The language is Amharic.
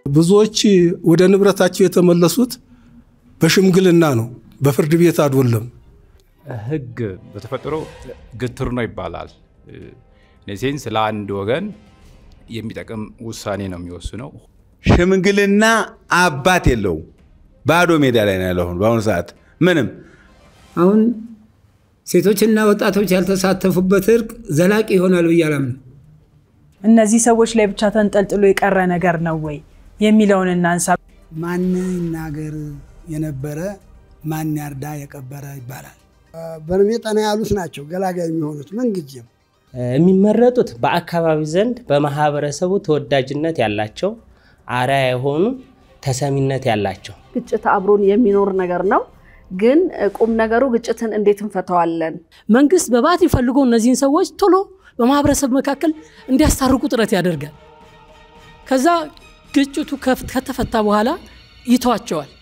ብዙዎች ወደ ንብረታቸው የተመለሱት በሽምግልና ነው፣ በፍርድ ቤት አይደለም። ህግ በተፈጥሮ ግትር ነው ይባላል። ሴንስ ለአንድ ወገን የሚጠቅም ውሳኔ ነው የሚወስነው። ሽምግልና አባት የለውም። ባዶ ሜዳ ላይ ነው ያለው። አሁን በአሁኑ ሰዓት ምንም አሁን ሴቶችና ወጣቶች ያልተሳተፉበት እርቅ ዘላቂ ይሆናል ብዬ አላምንም። እነዚህ ሰዎች ላይ ብቻ ተንጠልጥሎ የቀረ ነገር ነው ወይ የሚለውን እናንሳ። ማን ይናገር የነበረ ማን ያርዳ የቀበረ ይባላል። በእድሜ ጠና ያሉት ናቸው ገላጋይ የሚሆኑት ምንጊዜም የሚመረጡት በአካባቢ ዘንድ በማህበረሰቡ ተወዳጅነት ያላቸው አርአያ የሆኑ ተሰሚነት ያላቸው ግጭት አብሮን የሚኖር ነገር ነው። ግን ቁም ነገሩ ግጭትን እንዴት እንፈተዋለን? መንግስት በባት ፈልጎ እነዚህን ሰዎች ቶሎ በማህበረሰብ መካከል እንዲያስታርቁ ጥረት ያደርጋል። ከዛ ግጭቱ ከተፈታ በኋላ ይተዋቸዋል።